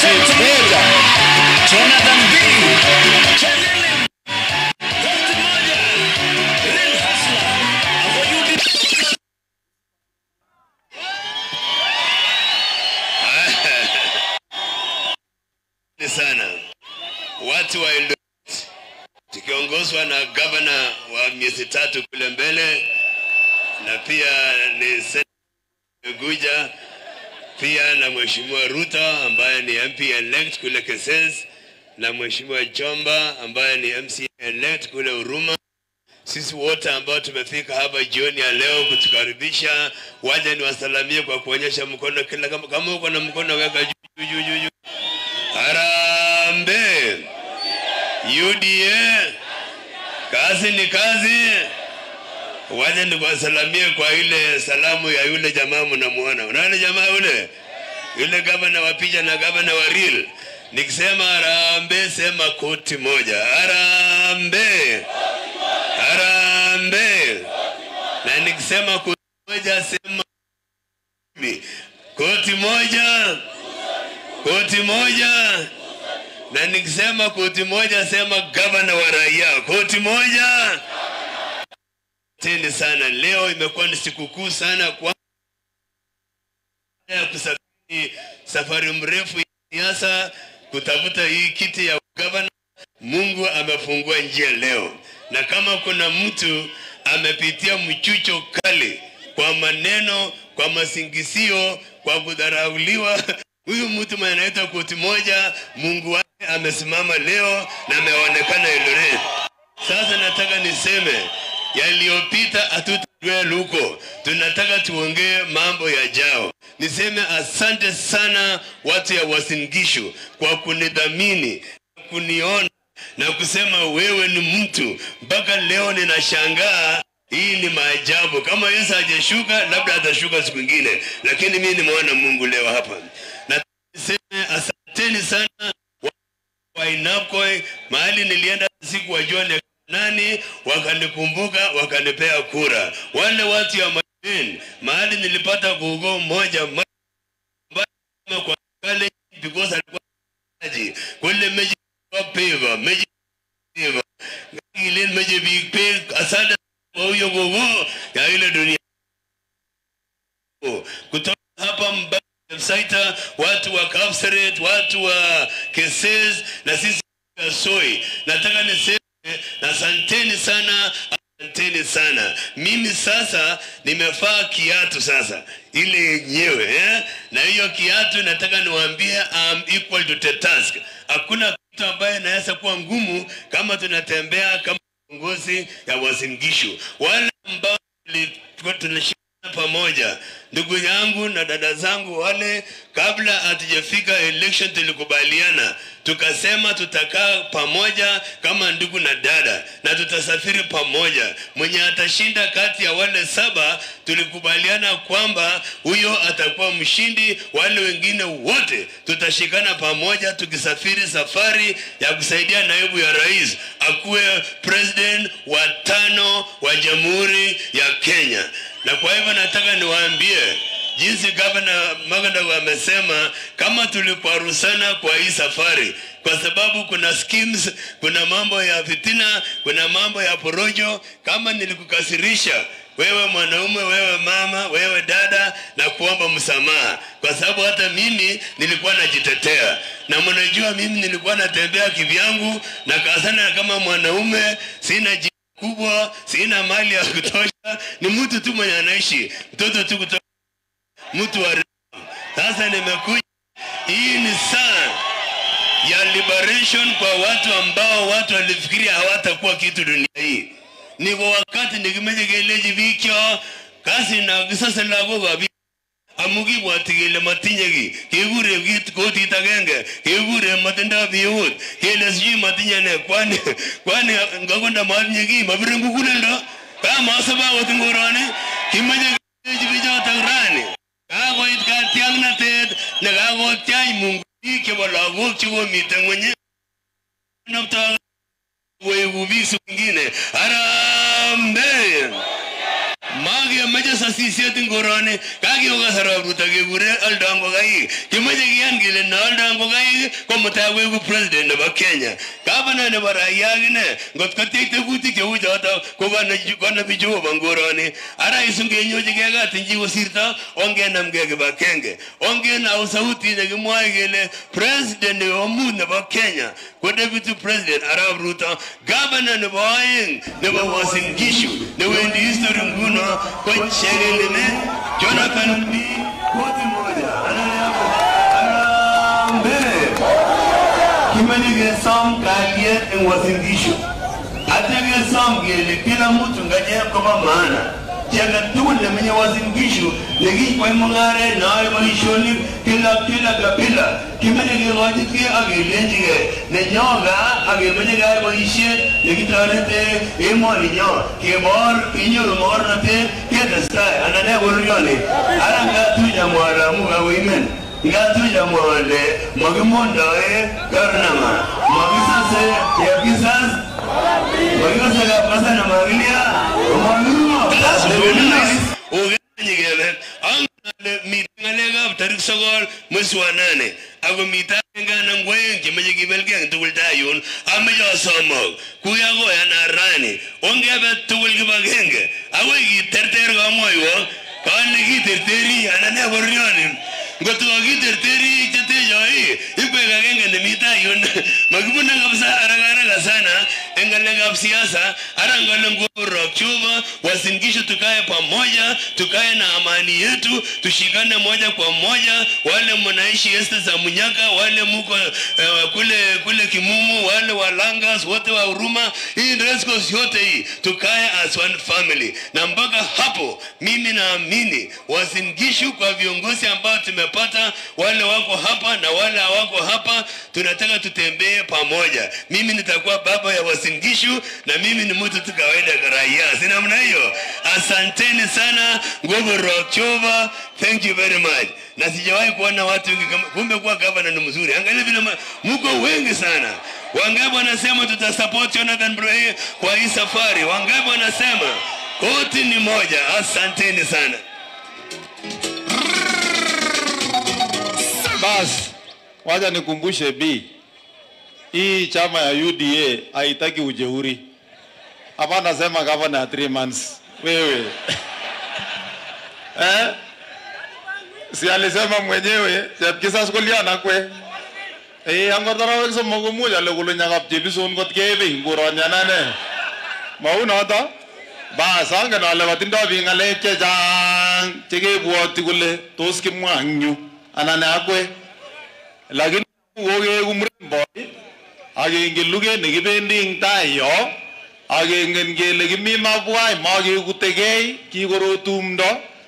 Street moja. Jonathan B. Chadili. Koti moja. Real hustler. Hapo UD. Asante sana watu wa Eldoret tukiongozwa na gavana wa miezi tatu kule mbele na pia ni Senator Guja pia na mheshimiwa Ruto ambaye ni MP elect kule Keses na mheshimiwa Jomba ambaye ni MC elect kule Huruma. Sisi wote ambao tumefika hapa jioni ya leo kutukaribisha, waje niwasalamie kwa kuonyesha mkono, kila kama, kama uko na mkono weka juu juu juu juu juu. Harambee! UDA, kazi ni kazi. Waje nikuwasalamie kwa ile salamu ya yule jamaa mnamuona. Unaona jamaa yule yule gavana wa picha na gavana wa real. Nikisema harambee, sema koti moja. Harambee, harambee. Na nikisema koti moja, sema mimi. koti moja, koti moja na nikisema koti moja sema gavana wa raia koti moja teni sana leo imekuwa ni sikukuu sana kwa ya kusafiri safari mrefu ya siasa kutafuta hii kiti ya gavana mungu amefungua njia leo na kama kuna mtu amepitia mchucho kali kwa maneno kwa masingisio kwa kudharauliwa huyu mtu mwenye anaitwa koti moja mungu wake amesimama leo na ameonekana Eldoret sasa nataka niseme yaliyopita hatutajua huko, tunataka tuongee mambo yajao. Niseme asante sana watu ya Uasin Gishu kwa kunidhamini, kuniona na kusema wewe ni mtu. Mpaka leo ninashangaa, hii ni maajabu. Kama Yesu hajashuka, labda atashuka siku ingine, lakini mimi nimeona Mungu leo hapa. Na niseme asanteni sana Wainakoi, mahali nilienda siku wajua ni nani, wakanikumbuka wakanipea kura. Wale watu ya Majen, mahali nilipata kuugua mmoja mmoja ambaye kwa kale because alikuwa maji kule meji kwa peva meji peva ile meji big pig asante kwa huyo gogo ya ile dunia kutoka hapa mbali Saita, watu wa Kapseret, watu wa Keses na sisi wa Soi. Nataka niseme na asanteni sana, asanteni sana. Mimi sasa nimevaa kiatu sasa ile yenyewe eh? na hiyo kiatu nataka niwaambie I'm equal to the task. Hakuna kitu ambaye inaweza kuwa ngumu kama tunatembea kama viongozi ya Uasin Gishu, wale ambao tulikuwa tunashika pamoja ndugu yangu na dada zangu wale kabla hatujafika election tulikubaliana tukasema tutakaa pamoja kama ndugu na dada na tutasafiri pamoja mwenye atashinda kati ya wale saba tulikubaliana kwamba huyo atakuwa mshindi wale wengine wote tutashikana pamoja tukisafiri safari ya kusaidia naibu ya rais akuwe president wa tano wa jamhuri ya kenya na kwa hivyo nataka niwaambie jinsi gavana Magandago amesema kama tulikwarusana kwa hii safari, kwa sababu kuna schemes, kuna mambo ya fitina, kuna mambo ya porojo. Kama nilikukasirisha wewe mwanaume, wewe mama, wewe dada, na kuomba msamaha, kwa sababu hata mimi nilikuwa najitetea, na mnajua mimi nilikuwa natembea kivyangu na kasana kama mwanaume, sina ji kubwa, sina mali ya kutosha, ni mtu tu mwenye anaishi, mtoto tu kutoka mtu wa sasa nimekuja hii ni saa ya liberation kwa watu ambao watu walifikiria hawatakuwa kitu dunia hii ni kwa wakati nikimejekeleji vikyo kasi na kisasa lago gabi amugi bwatigele matinyegi kegure kit kotit agenge kegure matinda biut kele sijui matinye ne kwani kwani ngakonda matinye ki mabire ngukulendo kama asaba wotingorani kimaje bichotok rani kakoit katiaknatet nekakotyach Mungu biik chebo lagok chekomiten ngwenye nopto koeku biik siku ingine harambee makemoche sasisiet ing koroni kakio kasarab ruto kekure oldo ngokaik kimoche kiyan kele ne oldo ngokaik ko mutai koeku president nebo kenya gavana nebo raia akine ngot kotyech tegutik cheu choto ko konobi jehova eng koroni ara isungenyochigei katinji kosirto ongenamgei kibagenge ongenau sauti nekimwoe kele president nebo mut nebo kenya ko deputy president arap ruto gavana nebo oeng nebo Uasin Gishu newendi history nguno ko Chegelile Jonathan B. Koti moja Harambee. Kimeche kesom kalyet eng Uasin Gishu atya kesom kele kila mtu ngachep kobo maana chi age tugul nemenye Uasin Gishu nekikwai mung'aret neoe boisionik kila kila kabila kimeche kekochitkei ak kelenjigei nenyo gaa ak kemeche keyai boisiet nekitorete emoninyo kebor kenyoru mokornotet ketestai anan ne bororioni ara ngatuja mwaramu kakoimen ngatuja mwole makimondoe karnama makisase chepkisas makikase kapkasa na makilia makiruo okanyikebe angale miten ng'alekab tarik sokol mwezi wa nane ako miten agenge anan ko oeng chemeche kibelgei eng tugul tai yun ameche asomok kuya koyana rani ongebe tugul kibagenge akoi kiterter kamwoiwo kale kiterteri anan ne bororioni ngot ko kiterteri chetechoi ikwek agenge nemi tai yun makibune kabisa haraka haraka sana eng ng'alekab siasa ara ngale ngorok chuva Uasin Gishu tukae pamoja tukae na amani yetu tushikane moja kwa moja wale mnaishi este za Munyaka wale muko eh, kule kule Kimumu wale wa Langas wote wa Huruma hii Resco yote hii tukae as one family na mpaka hapo mimi naamini Uasin Gishu kwa viongozi ambao tumepata wale wako hapa na wale hawako hapa tunataka tutembee pamoja mimi nitakuwa baba ya Uasin Gishu na mimi ni mtu tu kawaida raia si namna hiyo asanteni sana nguvu rock chova thank you very much na sijawahi kuona watu wengi kama kumbe kuwa gavana ni mzuri angalia vile ma- mko wengi sana wangapi wanasema tutasupport Jonathan Bray kwa hii safari wangapi wanasema koti ni moja asanteni sana Bas, wacha nikumbushe B, hii chama ya UDA haitaki ujeuri. Hapa nasema gavana ya 3 months. Wewe eh? Si alisema mwenyewe chepkisas koliana kwe Eh, angor tarawek somok komuch ale kole nyakap chepison kot kebe nguronyanane. Mau noto? Bas, angen ale katindoi biik ng'alek chechang chekebwoti kole tos kimwa eng yu anan akwe lakini kokeeku mremboi akengen luget nekibendi eng tai yo akengen kele kimi mabwai makekutekei kikoro tumdo